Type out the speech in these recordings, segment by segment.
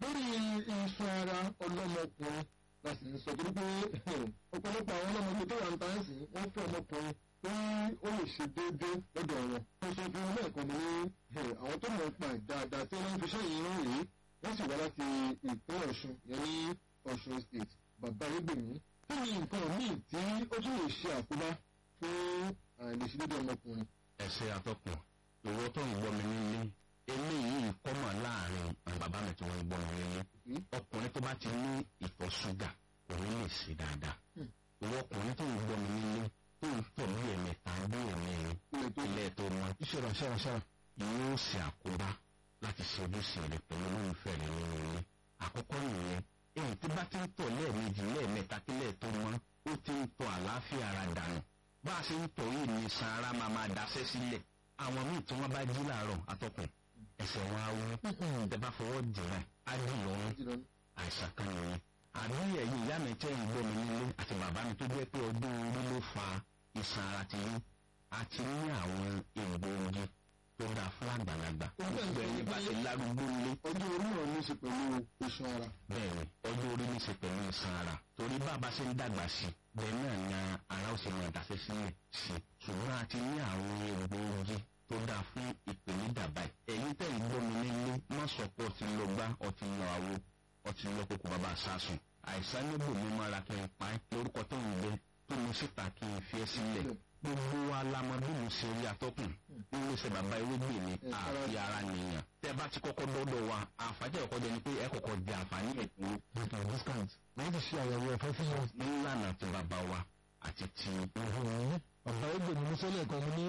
lórí iṣan ara ọlọ́mọkùnrin la sì ń sọ torí pé ọ̀pọ̀lọpọ̀ àwọn ọlọ́mọdé tó wà ń tàn sí wọ́n fẹ́ ọmọkùnrin tí ó lè ṣe déédéé lọ́dọ̀ wọn. mo sọ fún un lẹ́ẹ̀kan mo ní àwọn tó mọ̀ ń pa dáadáa tí wọ́n ń fi iṣẹ́ yìí rán rèé wọ́n sì wá láti ìpínlẹ̀ ọ̀ṣun yẹn ní ọ̀ṣun state bàbá ẹgbẹ̀mí kí ni nǹkan míì tí ó tún lè ṣe àkóbá fún àìlèṣedéédé ọmọkùnrin. ẹsẹ atọkùn ìwọ tó ń gbọ́ mi nílé eléyìí kọ́mọ láàrin àwọn bàbá mi tí wọ́n ń gbọ́ mi nílé ọkùnrin tó bá ti ní ìtọ̀ ṣúgà kò ní lè ṣe dáadáa ìwọ ọkùnrin tó ń gbọ́ mi nílé tó ń tọ̀ bí ẹ̀mẹta bí ẹ̀mẹrin ilé tó mọ ìṣẹ̀rọ̀ ṣẹ̀rọ̀ ṣẹ̀rọ̀. yóò ṣe àkóbá láti ṣe ojúṣe rẹ pẹ̀lú olólùfẹ́ rẹ nínú ilé àkọ́kọ́ nìyẹn èyí tí bá ti ń tọ̀ lẹ́ẹ̀mejì lẹ́ẹ̀mẹta kílẹ̀ tó mọ́ ó ti ń tọ̀ àlàáfíà ara dànù bá a ṣe ń tọ̀ yìí ní san ara máa máa daṣẹ́ sílẹ̀ àwọn míì tí wọ́n bá jí láàárọ̀ atọ́kùn ẹsẹ̀ wọn á wú tẹ bá fọwọ́ dìrẹ̀ á dì lọ́rùn àìsàn kan nìyẹn àbí ẹ̀yin ìyá mi tẹ́ ìgbọ́ mi nílé àti bàbá mi tó jẹ́ pé ọdún orí ló fa ìsan ara ti yín àti ní àwọn egbòogi tó dáa fún àgbàlagbà gbogbo ẹni bá ti lárúgbó nílé ọjọ́ orí náà ní í ṣe pẹ̀lú iṣan ara. bẹ́ẹ̀ni ọjọ́ orí ní í ṣe pẹ̀lú ìsan ara torí bàbá ṣe ń dàgbà sí i bẹ́ẹ̀ náà ni ara ó ṣe máa dàṣẹ́ sílẹ̀ sí i ṣùgbọ́n a ti ní àwọn egbòogi tó dáa fún ìpèníjà báyìí ẹ̀yin tẹ̀ ń gbọ́ mi nílé má sọ pé ọtí lọ gbá ọtí lọ àwo ọtí lọ kókó bàbá sásùn àìsàn níbò mi máa kí n pa ẹ́ lórúkọ tó ń gbé tó mo síta kí n fi ẹ́ sílẹ̀ gbogbo wa la mọ bí mo ṣe rí atọ́kùn nínú iṣẹ́ bàbá ewégbè mi àfi ara nìyàn tẹ́ bá ti kọ́kọ́ dọ́dọ̀ wa àǹfààní ẹ̀kọ́ jẹ́ ni pé ẹ kọ́kọ́ di àǹfààní ẹ̀kọ́ discount discount wọ́n ti ṣe àyẹ̀wò ẹ̀fọ́ fún wọn. nílànà ti bàbá wa àti ti bàbá ẹgbẹ́ mi sọ́lẹ̀ kan ní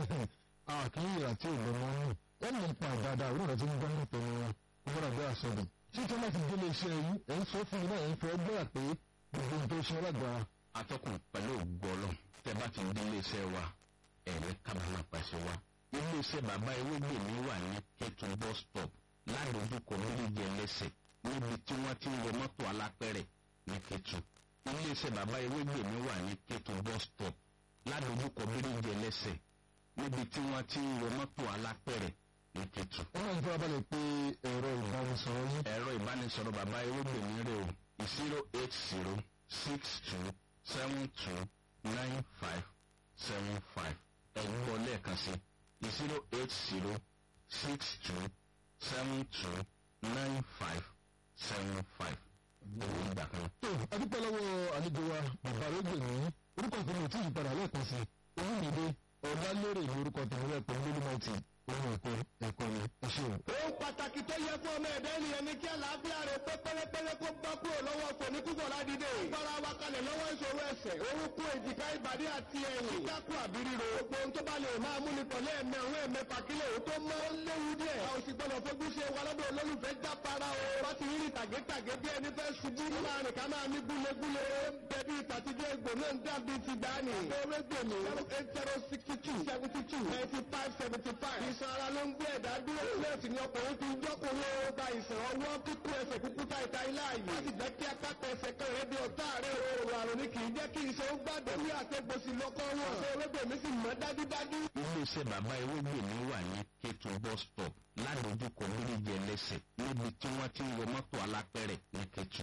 àkíyè àti ìgbọ̀nmọ́ nù wọ́n mọ̀ pa dáadáa orí rẹ̀ tí ń gbọ́ nípa ẹni wọn wọ́n rà bí àsọdùn. tí tí wọ́n ti délé iṣẹ́ yìí ẹ̀ ń sọ fún mi náà ẹ̀ ń fẹ́ gbọ́dà pé gbogbo ohun tó ṣe lágbára. atọ́kùn pẹ̀lú ògbọ́lọ̀ tẹ́ bá ti dé iléeṣẹ́ wa ẹ̀rẹ́ kábàámà pàṣẹ wa iléeṣẹ́ bàbá ewégbè mi wà ní kẹ́tù bus stop ládojúkọ méjèèjì ẹlẹ́sẹ̀ níbi tí wọ́n ti ń wọ mọ́tò alápẹ̀rẹ̀ ní kẹ́tù iléeṣẹ́ bàbá ewégbè mi wà ní kẹ́tù bus stop ládojúkọ méjèèjì ẹlẹ́sẹ̀ níbi tí wọ́n ti ń wọ mọ́tò alápẹ̀rẹ̀ ní kẹ́tù. wọ́n máa ń fẹ́ abalẹ̀ pé ẹ̀rọ ìbánisọ̀rọ̀ yín. ẹ̀rọ ìbánisọ̀rọ̀ bàbá ewégbè mi rè o zero eight zero six two seven two nine five seven five ẹ̀gbọ́n lẹ́ẹ̀kan sí zero eight zero six two seven two nine five seven five owó ìgbà kan. tó adúpẹ́ lọ́wọ́ àlejò wa bàbá ẹgbẹ́ mi orúkọ tèmi ò tí ì padà lẹ́ẹ̀kan sí olùmìdé ọ̀dálérè ní orúkọ tèmi lẹ́ẹ̀kan lólùmọ̀tì ohun ẹ̀kọ́ ẹ̀kọ́ ni ẹ ṣe o. ohun pàtàkì tó yẹ fún ọmọ ẹ̀dá ènìyàn ni kí àlàáfíà rẹ̀ pé pérépéré kó gbá kúrò lọ́wọ́ fòní kúkọ̀ ládìde. gbára wa kalẹ̀ lọ́wọ́ ìṣòro ẹsẹ̀ orúnkún èjìká ìbàdí àti ẹ̀yìn. kíkákù àbí ríro. gbogbo ohun tó bá lè máa mú ni pọ̀lẹ́ ẹ̀mẹ́ òun ẹ̀mẹ́fà kílẹ̀ òun tó mọ́ ó léwu díẹ̀. a ò sì gbọ́dọ̀ fojú ṣe wa lọ́dọ̀ olólùfẹ́ jápara o. wá ti rí tàgétàgé bí ẹni fẹ́ ṣubú. láàrin ká máa ní gúlegúle. bẹ̀bí ìtàtijọ́ egbò náà ń dàbí ti gbani. ewé gbèmí zero eight zero sixty two seventy two ninety five seventy five. ìsan ara ló ń gbé ẹ̀dá dúró. lẹ́ẹ̀sì ni ọkùnrin ti ń jọ́kùnrin ó gba ìsàn ọwọ́ kíkú ẹsẹ̀ kúkú ta ìta ilé ààyè. wọ́n ti jẹ́ kí apáta ẹsẹ̀ kan rẹ̀ di ọ̀tá rẹ̀ o. àrùn ni kì í jẹ́ kí iṣẹ́ ó gbàdọ̀. ní àtẹ̀gbòsì lọ́kọ́ wọn. ṣé ewébèmí sì mọ́ dájúdájú. iléeṣẹ́ bàbá ewégbè mi wà ní kétù bus stop ládojúkọ méjèèjì ẹlẹ́sẹ̀ níbi tí wọ́n ti ń wọ mọ́tò alápẹ̀rẹ̀ ní kétù